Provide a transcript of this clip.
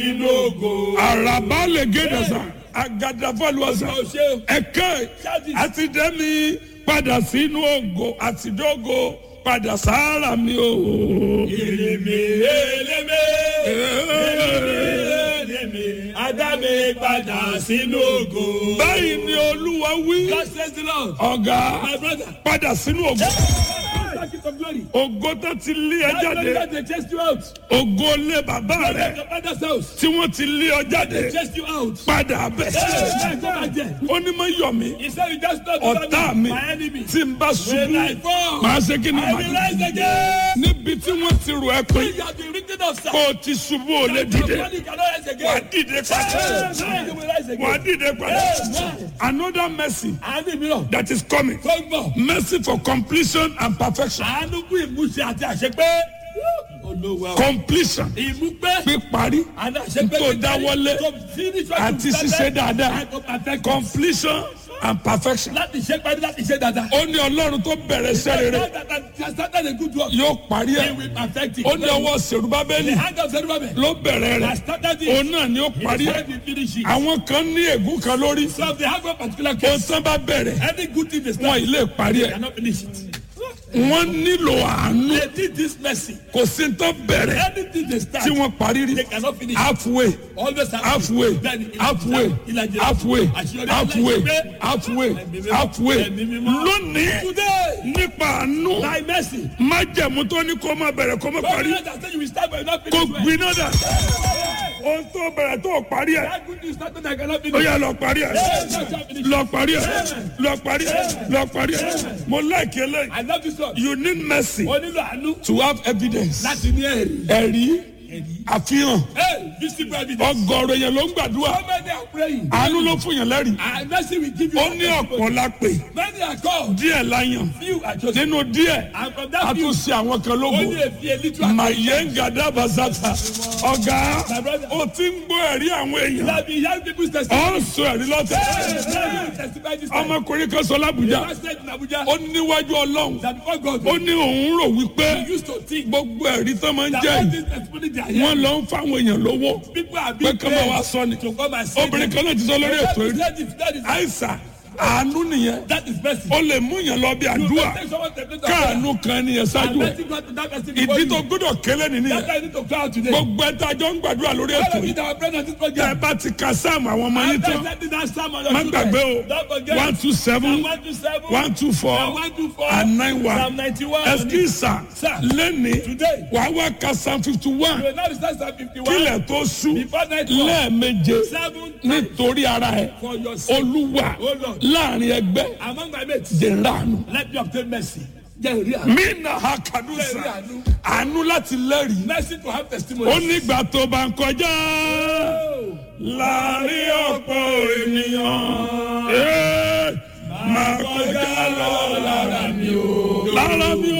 inú ògo. àràbà lè gédè sà àgàdàfọ́lùwà sà Ó ṣe o. ẹ̀kẹ́ àti dẹ́mi padà sínú ògo àti dógo padà sáárà mi o. Eleme, eleme, eleme, Adámi padà sínú ògo. báyìí ni olúwa wí God says the Lord. ọ̀gá My brother. padà sínú ògo Thank you for glory. ògo tó ti lé ẹ That's why jáde God they chased you out. ògo lé bàbá Let rẹ your father's house. tí wọ́n ti lé ọ jáde They chased you out. padà bẹ̀. Hey, go back there. ó ní mọ yọ mí He said you just not ọ̀tá mi my enemy. tí n bá When I ṣubú fall, màá ṣe kí ni I màá will dìde. rise again. níbi tí wọ́n ti rò ẹ́ pé You have been written of, sir. kó o ti ṣubú ò lè Your dìde body cannot rise wà á again. dìde padà Hey, you will rise wà á again. dìde padà Amen. another mercy Àánú mìíràn. that is coming Tó ń bọ̀. mercy for completion and perfection Àánú kú ìmúṣẹ àti àṣepé. Olówó. completion Ìmúpẹ́. píparí Àná àṣepé. tó dáwọ́lé àti ṣiṣẹ́ dáadáa completion and perfection Láti ṣe parí láti ṣe dáadáa. ó ní ọlọ́run tó bẹ̀rẹ̀ iṣẹ́ rere Started a good work. yóò parí He ẹ̀ will perfect it. ó ní ọwọ́ The sèrúbábẹ́lì hand of Zerubbabel. ló bẹ̀rẹ̀ rẹ̀ has started òun it. náà ni ó parí He ẹ̀ said he finish it. àwọn kan ní ègún kan lórí So if they have a particular ó case, tán bá bẹ̀rẹ̀ any good thing they wọn start, ì lè parí they ẹ̀ cannot finish it. wọ́n nílò àánú They did this mercy. kò sí tán bẹ̀rẹ̀ Anything they start, tí wọ́n parí rí they cannot finish. halfway Always have halfway Then, halfway ìlàjì- halfway àṣeyọrí halfway aláìṣẹ́. halfway Ẹ̀mí mímọ́. halfway Ẹ̀mí mímọ́. lónìí Today, nípa àánú by mercy, májẹ̀mú tó ní kó má bẹ̀rẹ̀ kó má God parí will not say you will start but you will not kó finish well. gbiná dà ohun tó bẹ̀rẹ̀ tó parí ẹ̀ That good thing started, I cannot ó finish. yà lọ parí ẹ̀ lọ parí ẹ̀ lọ parí ẹ̀ lọ parí ẹ̀ mo like eléyìí I love this one. you need mercy O nílò àánú to have evidence láti ní ẹ̀rí. ẹ̀rí àfihàn Hey, visible evidence. ọgọ́rọ̀ yẹn ló ń gbàdúrà So many are praying. àánú ló fún yàn lẹ́rìí And mercy will give you. ó ní ọ̀pọ̀ la pè Many are called. díẹ̀ la yàn Few are chosen. nínú díẹ̀ And from a that few, tún ṣe àwọn kan lógo only a few, a little are màyẹ́ngàdá bazata ọ̀gá My brother. ó ti ń gbọ́ ẹ̀rí àwọn èèyàn Let me hear people's ọ̀ testimony. ń sọ ẹ̀rí lọ́tẹ̀ Hey, let me testify this time. ọmọkùnrin kan sọ lábùjá I said in Abuja ó níwájú ọlọ́run that before God, ó ní òun rò wípé we used to think gbogbo ẹ̀rí tó máa ń that jẹ́ all yìí these testimony they are wọ́n here, lọ ń fáwọn èèyàn lówó people are pé being kí wọ́n wá paid sọ ni to come and say obìnrin them. kan náà ti sọ lórí ètò That yìí is- that is- that is- àìsàn àánú nìyẹn that is mercy. ó lè mú yàn lọ bí You àdúrà can take someone to the káànú kan nìyẹn and ṣáájú ẹ mercy God to that person before ìdí you. tó gbọ́dọ̀ kélé That's nìyẹn why I need to cry out today. gbogbo ẹ̀ta jọ ń gbàdúrà lórí All ètò of yìí you that are present at this tẹ program, bá ti ka sáàmù àwọn ọmọ yín after tán sending that sermon, má gbàgbé o Don't forget. one two seven Psalm 127, one two four Psalm 124, and nine Psalm one 91. ẹsikísà Sir. lẹ́ni Today. wàá wá ka psalm fifty You one will not recite Psalm 51 kílẹ̀ tó sú before nightfall. lẹ́ẹ̀meje Seven times nítorí ara ẹ̀ for your sake. olúwa Oh Lord. láàrin ẹgbẹ́ Among my mates, dèrànù. let me obtain mercy. Jẹ́ ìrí àánú. mina ha kadusa àánú láti lẹ́rìí Mercy to have testimony. ó nígbà tó bá ń kọjá láàrin ọ̀pọ̀ ènìyàn